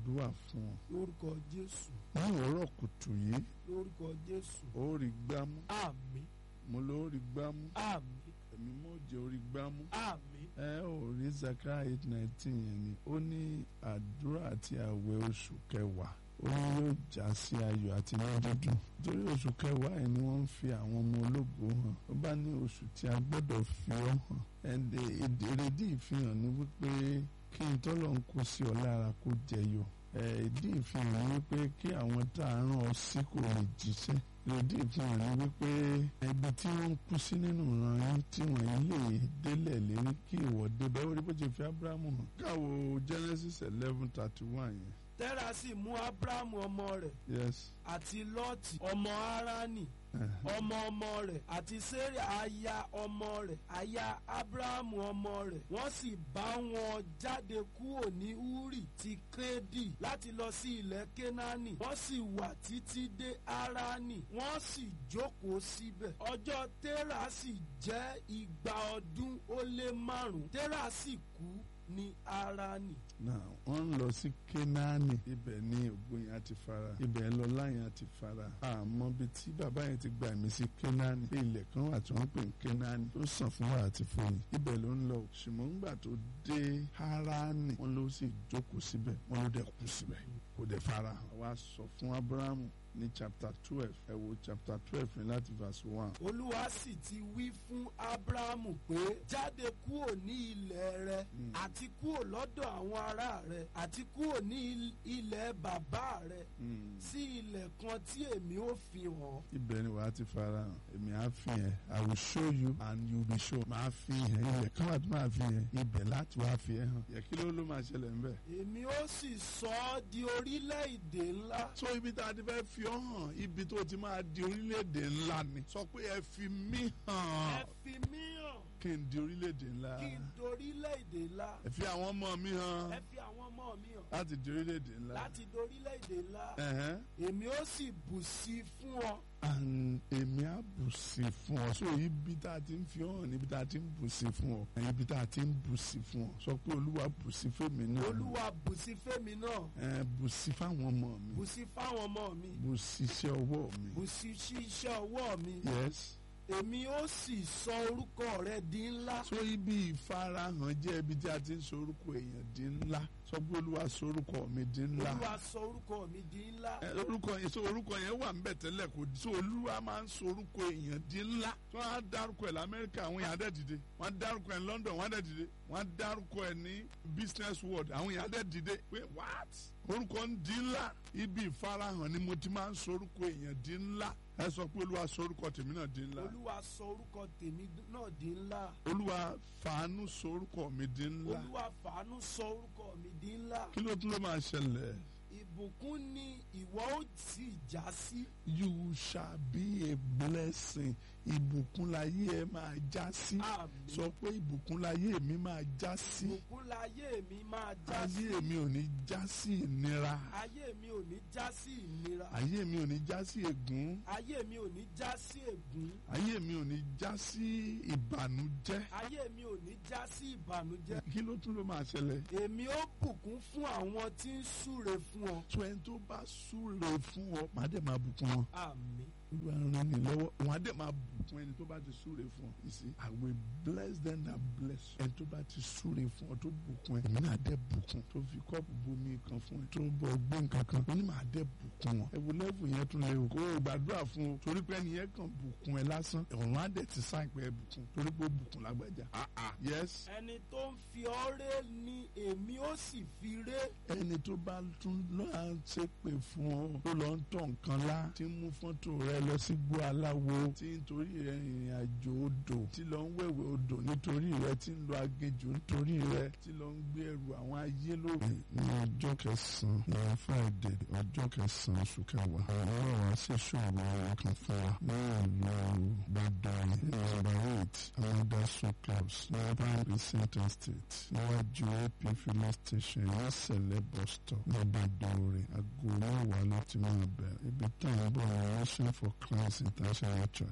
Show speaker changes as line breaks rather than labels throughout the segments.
gbàdúrà fún ọ
lórúkọ jésù
ní òwúrọ̀ kùtù yìí
lórúkọ jésù
ó rí gbámú
àmín
mo ló rí gbámú
àmín
èmi mo jẹ́ orí gbámú
àmín
ẹ ò rí Zechariah eight nineteen yẹn ni ó ní àdúrà àti àwẹ̀ oṣù kẹwàá ó ní yóò já sí ayọ̀ àti inú dídùn torí oṣù kẹwàá yìí ni wọ́n ń fi àwọn ọmọ ológo hàn ó bá ní oṣù tí a gbọ́dọ̀ fi ọ́ hàn ẹ̀ǹdẹ̀ èrèdí ìfihàn ni wípé kí n tọ́lọ̀ ń kó sí ọ lára kó jẹyọ ìdí ìfihàn ni wípé kí àwọn tá a rán ọ sí kò lè jíṣẹ́ ìdí ìfihàn ni wípé ibi tí wọ́n ń kú sí nínú ìran yín tí wọ́n lè délẹ̀ lérí kí ìwọ débẹ̀ ó rí bó ṣe fi Ábúráhámù hàn káwo Genesis eleven thirty one yẹn
tẹ́rà sì mú ábúráhámù ọmọ rẹ̀
yes
àti lọ́ọ̀tì ọmọ háránì ọmọ ọmọ rẹ̀ àti sẹ́rì aya ọmọ rẹ̀ aya ábúráhámù ọmọ rẹ̀ wọ́n sì bá wọn jáde kúrò ní úrì ti kédì láti lọ sí ilẹ̀ kénáánì wọ́n sì wà títí dé háránì wọ́n sì jókòó síbẹ̀ ọjọ́ tẹ́rà sì jẹ́ igba ọdún ó lé márùn-ún tẹ́rà sì kú ní háránì.
now wọ́n ń lọ sí kénáánì ibẹ̀ ni ògo yẹn ti fara ibẹ̀ lọ́lá yẹn ti fara àmọ́ bíi tí bàbá yẹn ti gba ẹ̀mí sí kénáánì pé ilẹ̀ kan wà tí wọ́n pè ní kénáánì tó sàn fún wa àti fòyìn ibẹ̀ ló ń lọ ṣùgbọ́n ńgbà tó dé háránì wọ́n ló sì jókòó síbẹ̀ wọ́n ló dẹ̀ kú síbẹ̀ kò dẹ̀ fara hàn wá sọ fún abrahamu ní chapter twelve ẹ wo chapter twelve ní láti verse one.
olúwa sì ti wí fún abrahamu pé jáde kúrò ní ilẹ̀ rẹ àti kúrò lọ́dọ̀ àwọn ará rẹ àti kúrò ní ilẹ̀ bàbá rẹ sí ilẹ̀ kan tí èmi ó fi hàn.
ibẹ̀ ni wàá ti fara hàn èmi á fi hàn I will show you and you be shown máa fi hàn ilẹ̀ kan wà tí máa fi hàn ibẹ̀ láti wá fi hàn yẹ kí ló ló máa ṣẹlẹ̀ ń bẹ̀.
èmi ó sì sọ ọ́ di orílẹ̀-èdè ńlá.
so ibi tá a ti fẹ́ fi ọ́ hàn ibi tó ti máa di orílẹ̀-èdè ńlá ni sọ pé ẹ fi mí hàn
ẹ fi mí hàn
kí n di orílẹ̀-èdè ńlá
kí n dorílẹ̀-èdè ńlá.
ẹ fi àwọn ọmọ mi hàn
ẹ fi àwọn ọmọ mi hàn
láti di orílẹ̀-èdè ńlá.
láti dorílẹ̀-èdè ńlá.
Ẹ̀hẹ́n.
èmi ó sì bù sí i fún ọ.
and èmi á bù sí fún ọ so ibi tá a ti ń fi hàn níbi tá a ti ń bù sí fún ọ ibi tá a ti ń bù sí fún ọ sọ pé olúwa bù sí fèmí náà
olúwa bù sí fèmí náà
ẹ bù sí fáwọn ọmọ mi
bù sí fáwọn ọmọ mi
bù sí iṣẹ́ ọwọ́ mi
bù sí sí iṣẹ́ ọwọ́ mi
yes
èmi ó sì sọ orúkọ rẹ di ńlá.
so ibi ìfarahàn jẹ́ ibi tí a ti ń sọ orúkọ èèyàn di ńlá sọ pé olúwa sọ orúkọ mi di ńlá
olúwa sọ orúkọ mi di ńlá.
ẹ orúkọ yẹn so orúkọ yẹn wà nbẹ tẹ́lẹ̀ kò so olúwa máa ń sọ orúkọ èèyàn di ńlá tí wọ́n á dárúkọ ẹ̀ lamẹ́ríkà àwọn èèyàn á dẹ̀ dìde wọ́n á dárúkọ ẹ̀ ní London wọ́n á dẹ̀ dìde wọ́n á dárúkọ ẹ̀ ní business world àwọn èèyàn á dẹ̀ dìde pé what orúkọ ń di ńlá ibi ìfarahàn ni mo ti máa ń sọ orúkọ èèyàn di ńlá ẹ sọ pé olúwa sọ orúkọ tèmi náà di ńlá
olúwa sọ orúkọ tèmi náà di ńlá.
olúwa fàánú sọ orúkọ mi di ńlá
olúwa fàánú sọ orúkọ mi di ńlá.
kí ló tún ló máa ṣẹlẹ̀
ìbùkún ni ìwọ ó sì já sí.
you shall be a blessing ìbùkún láyé ẹ máa já sí
àmín.
sọ pé ìbùkún láyé mi máa já sí
ìbùkún láyé mi máa já sí.
ayé mi ò ní já sí ìnira
ayé mi ò ní já sí ìnira.
ayé mi ò ní já sí ègún
ayé mi ò ní já sí ègún.
ayé mi ò ní já sí ìbànújẹ́
ayé mi ò ní já sí ìbànújẹ́.
kí ló tún ló máa ṣẹlẹ̀
èmi ó bùkún fún àwọn tí ń súre fún ọ.
tó ẹni tó bá súre fún ọ màá dẹ̀ máa bùkún wọn
àmín.
olúwa ràn mí lọ́wọ́ wọn á dẹ̀ máa bùkún ẹni tó bá ti súre fún ọ you see I will bless them that bless you ẹni tó bá ti súre fún ọ tó bùkún ẹ èmi náà dẹ̀ bùkún tó fi kọ́ọ̀pù bomi kan fún ẹ tó bọ̀ gbé nǹkan kan ó ní màá dẹ̀ bùkún wọn ẹ wo lẹ́fù yẹn tún lé o kó o gbàdúrà fún o torí pé ẹni yẹn kàn bùkún ẹ lásán ọ̀run á dẹ̀ ti sáì pé ẹ bùkún torí pé ó bùkún lágbájá ah ah yes
ẹni tó ń fi ọ́ ré ni èmi ó sì fi ré.
ẹni tó bá tún lọ́ọ́ ṣépè fún ọ tó lọ ń tọ̀ nǹkan lá tí ń mú fọ́tò rẹ lọ sí gbó aláwo tí nítorí rẹ ìrìn àjò odò tí lọ ń wẹ̀wẹ̀ odò nítorí rẹ tí ń lọ aginjù nítorí rẹ tí lọ ń gbé ẹrù àwọn ayé lórí. ní ọjọ́ kẹsàn-án ní friday ọjọ́ kẹsàn-án oṣù kẹwàá àwọn ọ̀rọ̀ wa ṣe ṣòro ọ̀rọ̀ kan fún wa ní ìlú gbọdọ̀ nọ́mbà eight amadaso clubs ní prime center state níwájú ap filling station ní sẹ̀lẹ̀ bus stop ní Ìbàdàn aago mẹ́wàá ló ti máa bẹ̀rẹ̀ ibi tá à ń bọ̀ ní mission for christ international church nọ́mbà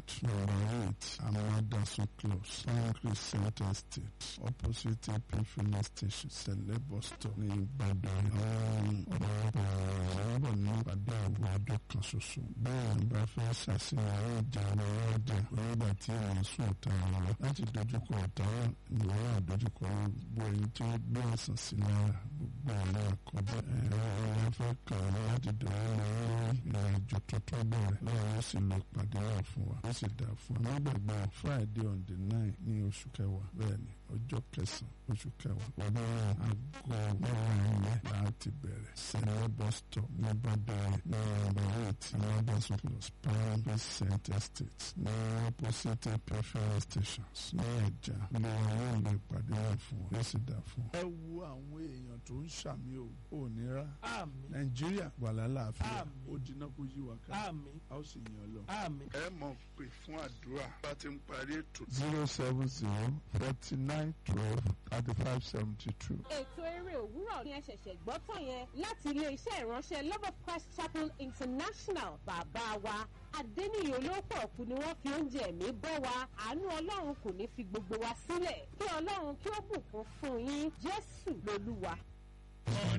number eight amadasun close pan crescent estate opposite ap filling station sẹlẹ bus stop ní ìbàdàn àwọn ọ̀pọ̀lọpọ̀ ọ̀rọ̀ ní ìpàdé àwọn ọdún kan ṣoṣo bẹ́ẹ̀ ni bá fẹ́ ṣàṣeyọrí ìjà ọ̀rọ̀ ọdẹ nígbà tí èèyàn sùn ọ̀tá wọn lọ láti dojúkọ ọ̀tá ìwọ́n àdójúkọ gbogbo ẹni tí ó gbé ọ̀sán sí lára gbogbo ọ̀nà àkọ́bẹ̀ ẹ̀rọ ọ̀rọ̀ fẹ́ kàn án láti dọ̀wọ́ lọ lórí ìrìnàjò tuntun bẹ̀rẹ̀ lọ́wọ́ ó sì lọ pàdé náà fún wa ó sì dà fún wa nígbàgbọ́ friday on the nine ní oṣù kẹwàá bẹ́ẹ̀ ni ọjọ́ kẹsàn-án oṣù kẹwàá ọdún náà aago mẹ́wàá ilẹ̀ láti bẹ̀rẹ̀ sẹ́lẹ̀ bus stop ní bàdàrẹ̀ ní ọ̀rọ̀ eight ní ọdún plus pound cent estate ní opposite pfl stations ní ẹ̀já ló wà yóò lè pàdé náà fún wa ó sì dà fún wa. ẹ wo àwọn èèyàn tó ń ṣàmì ò ò nira
àmín
nàìjíríà wà lálàáfíà
Àmín.
ó dínà kó yí wa ká
àmín
a ó sì yàn lọ.
àmín.
ẹ mọ̀ pé fún àdúrà bá ti ń parí ètò. zero seven zero forty nine twelve thirty five seventy two.
ètò eré òwúrọ̀ ni ẹ ṣẹ̀ṣẹ̀ gbọ́ tán yẹn láti ilé-iṣẹ́ ìránṣẹ́ love of christ chapel international bàbá wa adẹ́niyàn olóòpọ̀ ọ̀kú ni wọ́n fi oúnjẹ ẹ̀mí bọ́ wa àánú ọlọ́run kò ní fi gbogbo wa sílẹ̀ kí ọlọ́run kí ó bùkún fún yín jésù lolúwa.
on